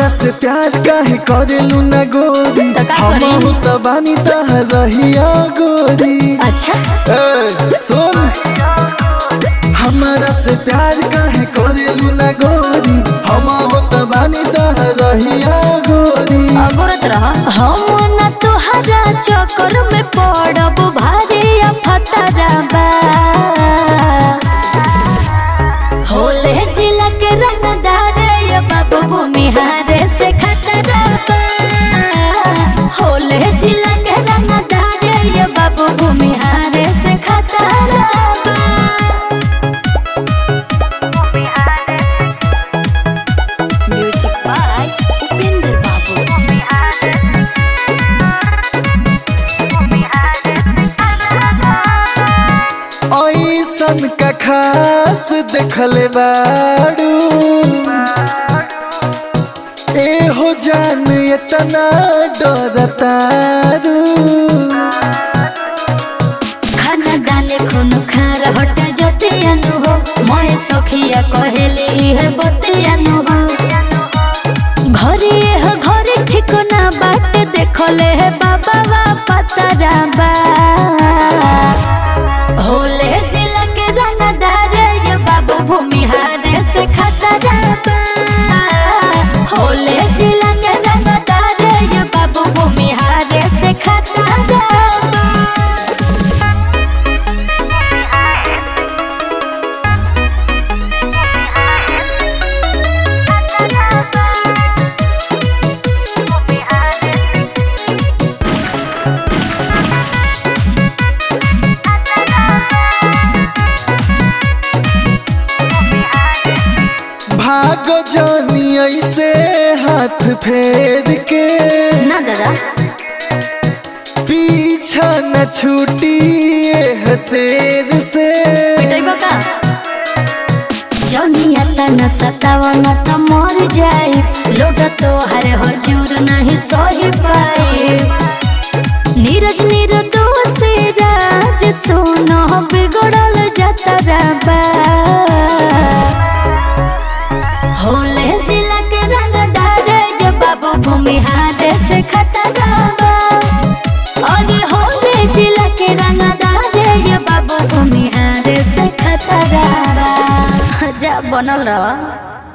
हमरा से प्यार काहे करेलू ना गोरी तो का करी? हम त बानी तह रहिया गोरी अच्छा ए, सुन हमरा से प्यार काहे करेलू ना गोरी हम त बानी तह रहिया गोरी अगोरत रह हम न तोहरा चक्कर में पड़ब भारी फतरा बा होले जिला के रंगदार ये बाबू भूमिहारे से खतरा बा होले जिला के रंगदार ये बाबू भूमिहारे से खतरा बा Music by Upinder Babu. ऐसन का खास देखले बाड़ू एहो जान इतना डरतारू खाना डाले खून खार हट जतियानु हो मैं सखिया कहले इहे बतियानु हो घरे हो घरे ठिकाना बाट देखले हे बाबा बा पतरा बा होले जिला के रंगदार ये बाबू भूमिहारे से खतरा बा होले जिला के रंगदार ये बाबू भूमिहारे से खतरा बा भागो जानी ऐसे हाथ फेर के ना दादा पीछा न छूटी हसेर से पिटाइबो का जौनिया तना सतावन त मर जाई लोट तो हरे हजूर नहीं सही पाई नीरज निर्दोष राज सोनो बिगड़ल जतरा बा होले जिला के रंगदार जे बाबू भूमिहार से खतरा बा अरे होले जिला के रंगदार ये बाबू भूमिहार से खतरा बा। जा बनल रह